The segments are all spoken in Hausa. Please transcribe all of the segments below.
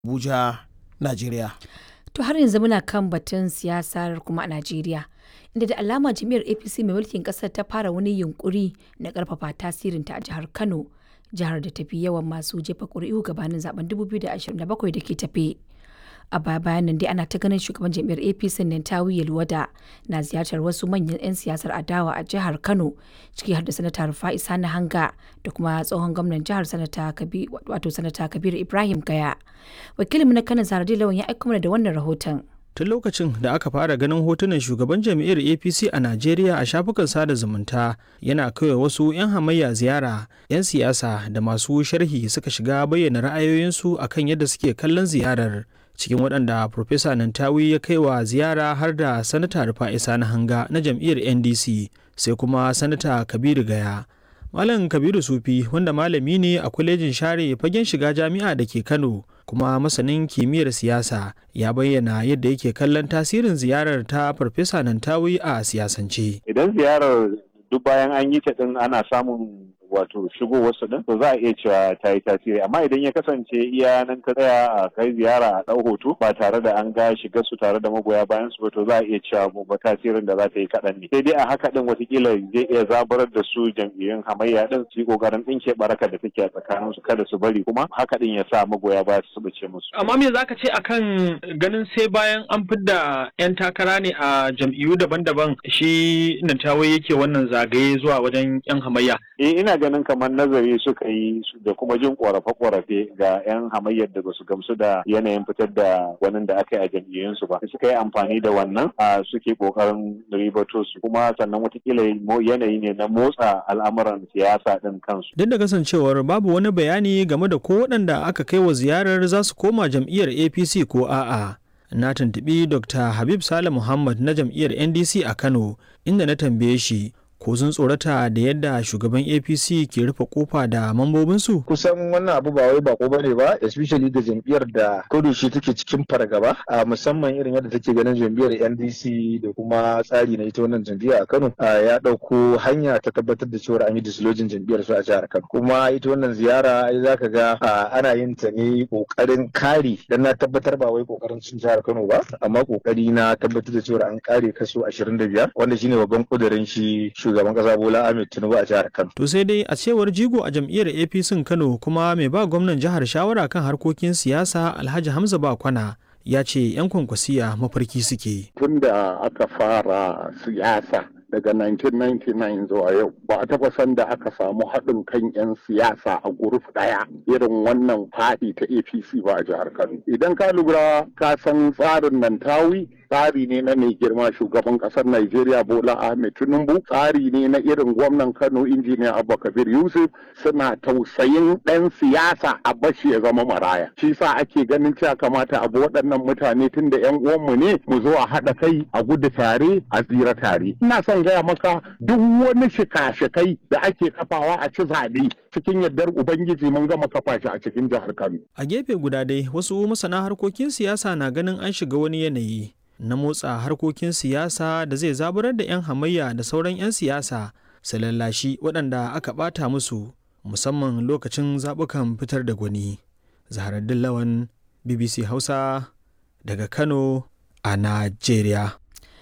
Abuja, Najeriya. To har yanzu muna kan batun siyasar kuma a Najeriya. Inda da alama jam'iyyar APC mai mulkin kasar ta fara wani yunkuri na karfafa tasirinta a jihar Kano, jihar da tafi yawan masu jefa ƙuri'u gabanin zaben 2027 da ke tafe. A baya bayan nan dai ana ta ganin shugaban jam'iyyar APC Nantawi Yelwada na ziyartar wasu manyan 'yan siyasar adawa a jihar Kano, ciki har da sanata Rufa'i Sani Hanga da kuma tsohon gwamnan jihar sanata wato sanata Kabiru Ibrahim Gaya. Wakilinmu na Kano Zaradin Lawan ya aika mana da wannan rahoton. tun lokacin da aka fara ganin hotunan shugaban jam'iyyar apc a najeriya a shafukan sada zumunta yana kawai wasu 'yan hamayya ziyara 'yan siyasa da masu sharhi suka shiga bayyana ra'ayoyinsu akan yadda suke kallon ziyarar cikin waɗanda Profesa Nantawi ya kai wa ziyara har da Sanata Rufa'i Sani Hanga na jam'iyyar NDC sai kuma Sanata Kabiru Gaya. Malam Kabiru Sufi wanda malami ne a kwalejin share fagen shiga jami'a da ke Kano kuma masanin kimiyyar siyasa ya bayyana yadda yake kallon tasirin ziyarar ta Farfesa Nantawi a siyasance. Idan ziyarar duk bayan an yi ta din ana samun wato shigo wasu din to za a iya cewa ta yi tasiri amma idan ya kasance iya nan ka tsaya a kai ziyara a ɗau hoto ba tare da an ga shiga su tare da magoya bayan su ba to za a iya cewa ba tasirin da za ta yi kaɗan ne sai dai a haka din watakila zai iya zaburar da su jam'iyyun hamayya din su yi ƙoƙarin ɗinke baraka da take a tsakanin su kada su bari kuma haka din ya sa magoya baya su bace musu. Amma me zaka ce akan ganin sai bayan an fidda 'yan takara ne a jam'iyyu daban-daban shi Nantawe yake wannan zagaye zuwa wajen 'yan hamayya. Eh ina ganin kamar nazari suka yi da kuma jin korafe-korafe ga 'yan hamayyar da ba su gamsu da yanayin fitar da wani da aka yi a jam'iyyunsu ba suka yi amfani da wannan a suke kokarin ribato su kuma sannan watakila yanayi ne na motsa al'amuran siyasa din kansu. Duk da kasancewar babu wani bayani game da ko waɗanda aka kai wa ziyarar za su koma jam'iyyar APC ko a'a. Na tuntuɓi Dr. Habib Sale Muhammad na jam'iyyar NDC a Kano inda na tambaye shi ko sun tsorata da yadda shugaban apc ke rufe kofa da mambobinsu kusan wannan abu ba wai bako bane ba especially ga jam'iyyar da shi take cikin fargaba a musamman irin yadda take ganin jam'iyyar ndc da kuma tsari na ita wannan jam'iyya a kano ya ɗauko hanya ta tabbatar da cewa an yi dislojin jam'iyyar su a jihar kano kuma ita wannan ziyara ai zaka ga ana yin ta ne kokarin kare dan na tabbatar ba wai kokarin cin jihar kano ba amma kokari na tabbatar da cewa an kare kaso 25 wanda shine babban kudirin shi shugaban kasa Bola Ahmed Tinubu a jihar Kano. To sai dai a cewar jigo a jam'iyyar APC Kano kuma mai ba gwamnan jihar shawara kan harkokin siyasa Alhaji Hamza Bakwana ya ce 'yan kwankwasiya mafarki suke. Tun da aka fara siyasa daga 1999 zuwa yau ba a taɓa san da aka samu haɗin kan 'yan siyasa a guruf ɗaya irin wannan faɗi ta apc ba a jihar kano idan ka lura ka san tsarin nan tawi tsari ne na mai girma shugaban ƙasar Najeriya Bola Ahmed Tinubu tsari ne na irin gwamnan Kano injiniya Abba Kabir Yusuf suna tausayin ɗan siyasa a bashi ya zama maraya shi sa ake ganin cewa kamata abu waɗannan mutane tun da 'yan uwanmu ne mu zo a haɗa kai a gudu tare a tsira tare ina son gaya maka duk wani shika-shikai da ake kafawa a ci zaɓe cikin yardar ubangiji mun gama kafa shi a cikin jihar kano a gefe guda dai wasu masana harkokin siyasa na ganin an shiga wani yanayi na motsa harkokin siyasa da zai zaburar da 'yan hamayya da sauran 'yan siyasa su lallashi waɗanda aka ɓata musu musamman lokacin zaɓukan fitar da gwani zaharaddin lawan bbc hausa daga kano a najeriya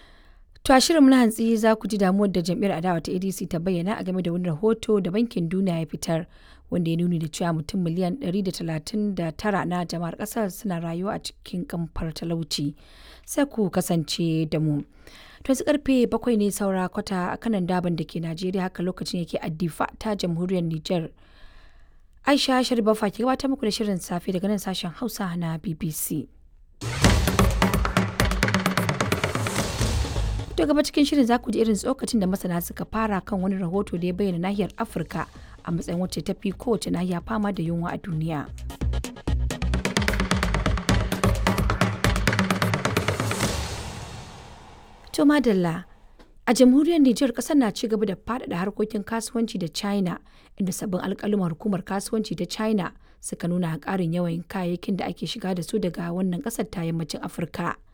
To a shirin na hantsi za ku ji damuwar da jam'iyyar adawa ta ADC ta bayyana a game da wani rahoto da bankin duniya ya fitar wanda ya nuni da cewa mutum miliyan 139 na jama'ar kasar suna rayuwa a cikin kamfar talauci. Sai ku kasance da mu. To yanzu karfe bakwai ne saura kwata a kanan daban da ke Najeriya haka lokacin yake addifa ta jamhuriyar Nijar. Aisha Sharifa ke gabatar muku da shirin safe daga nan sashen Hausa na BBC. To gaba cikin shirin za ku ji irin tsokacin da masana suka fara kan wani rahoto da ya bayyana nahiyar Afirka a matsayin wacce ta fi kowace nahiya fama da yunwa a duniya. To madalla a jamhuriyar Nijar kasar na ci gaba da faɗaɗa harkokin kasuwanci da China inda sabbin alƙaluman hukumar kasuwanci ta China suka nuna ƙarin yawan kayayyakin da ake shiga da su daga wannan ƙasar ta yammacin Afirka.